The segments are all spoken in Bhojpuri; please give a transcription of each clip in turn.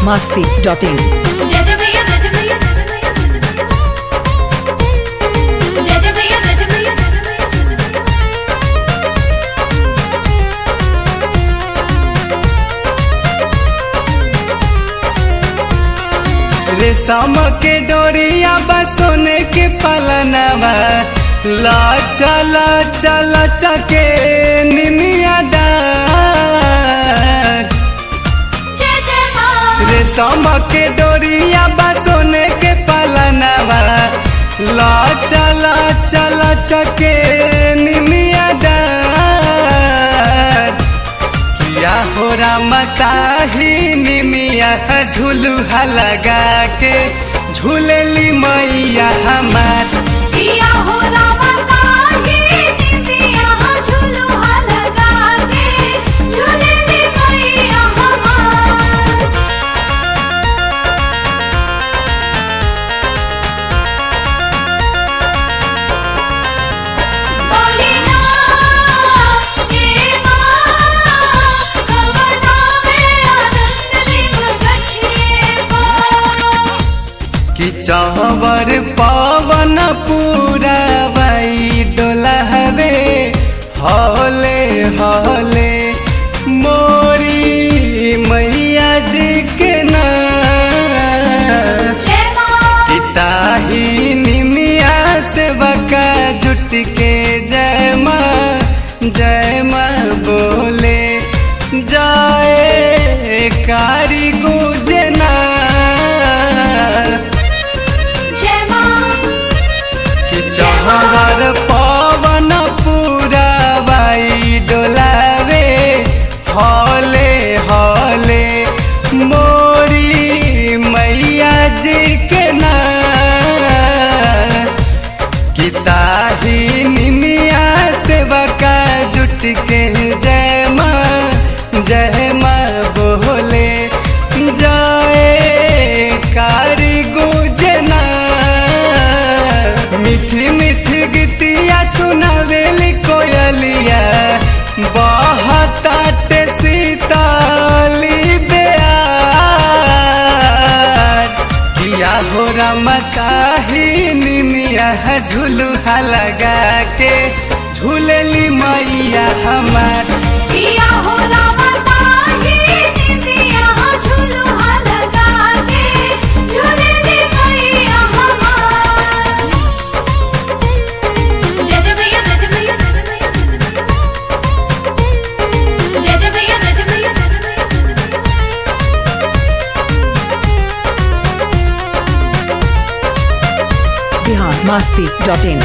masti.in. जय जय भैया जय जय भैया जय जय भैया जय जय भैया जय जय भैया जय जय भैया जय जय भैया रेशम के डोरिया बा सोने के पलनवा ला चला चला चके निमिया डार जय जय माँ रेशम के डोरिया बा सोने के पलनवा ला चला चला चके निमिया डार किया हो राम ताही निमिया झुलुहा लगा के झूलेली मैया हमार दिया हो रामा काहे दिव्या झुलुआ लगा के झूलेली मैया हमार बोली ना ये माँ कवना में आनंद दीप गछिए माँ कि चावर पावन पूरा बाई डोलहवे हौले हौले मोरी मैया जी के नाम जय माँ पिताही निमिया से बका जुट के जय माँ जय माँ बोले जाए कारी गुजना जय माँ कि चहर पवन पूरा बाई डोलावे हौले हौले मोरी मैया जी के नाम कि ताही निमिया से बका जुट के जय माँ जय माँ बोले जाए कारी गुजना मीठी मीठी गीतिया सुनावेली कोयलिया बहुत सीताली बेयार किया हो राम काही निमिया झुलुहा लगा के झूलेली मैया हमार दिया हो रामा काहे दिव्या झुलुआ लगा के झूलेली मैया हमार जय जय भैया जय जय भैया जय जय भैया जय जय भैया जय जय भैया जय जय भैया जय जय भैया Bihar masti.in.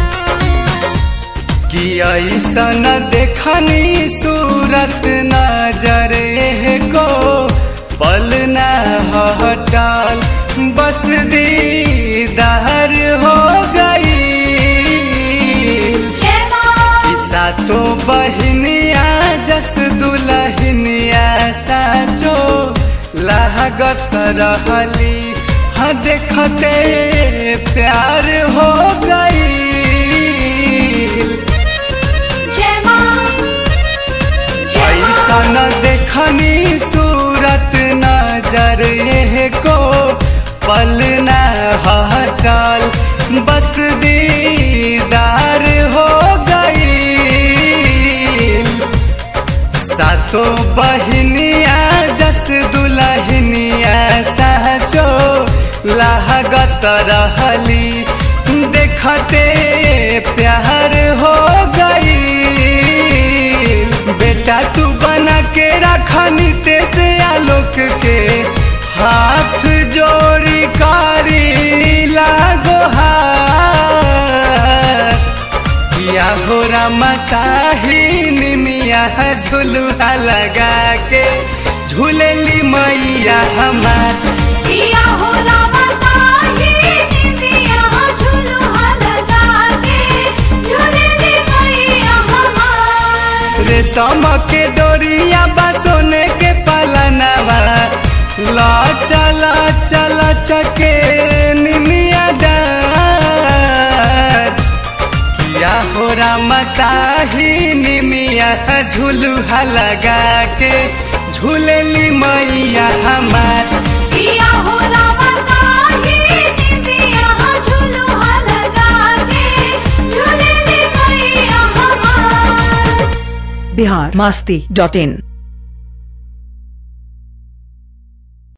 कि ऐसन देखनी सूरत नजर को पल न हटाल बस दीदार हो गई जय माँ सातो बहनिया जस दुलहनिया साचो लागत रहली हाँ देखते प्यार हो गई जय माँ जय माँ ऐसन देखनी सूरत नजर ये को पल न हटाल बस दीदार हो गई सातो बहनिया जस दुलहनिया सहचो लागत रहली देखते प्यार हो गई बेटा तू बना के रखनी ते से आलोक के हाथ जोड़ी कारी लागो हाथ किया हो रामा काही निमिया झुलुआ लगा के झूलेली मैया हमार दिया हो रामा काहे दिव्या झुलुआ लगा के झूलेली मैया हमार रेशम के डोरिया बा सोने के पलनवा ला चला चला चके निमिया डार किया हो राम ताही निमिया झुलुहा लगा के झूलेली मैया हमार किया हो रावता ही निमिया झुलुहा लगा के झूले ले मैया हमार बिहार मास्ती डॉट इन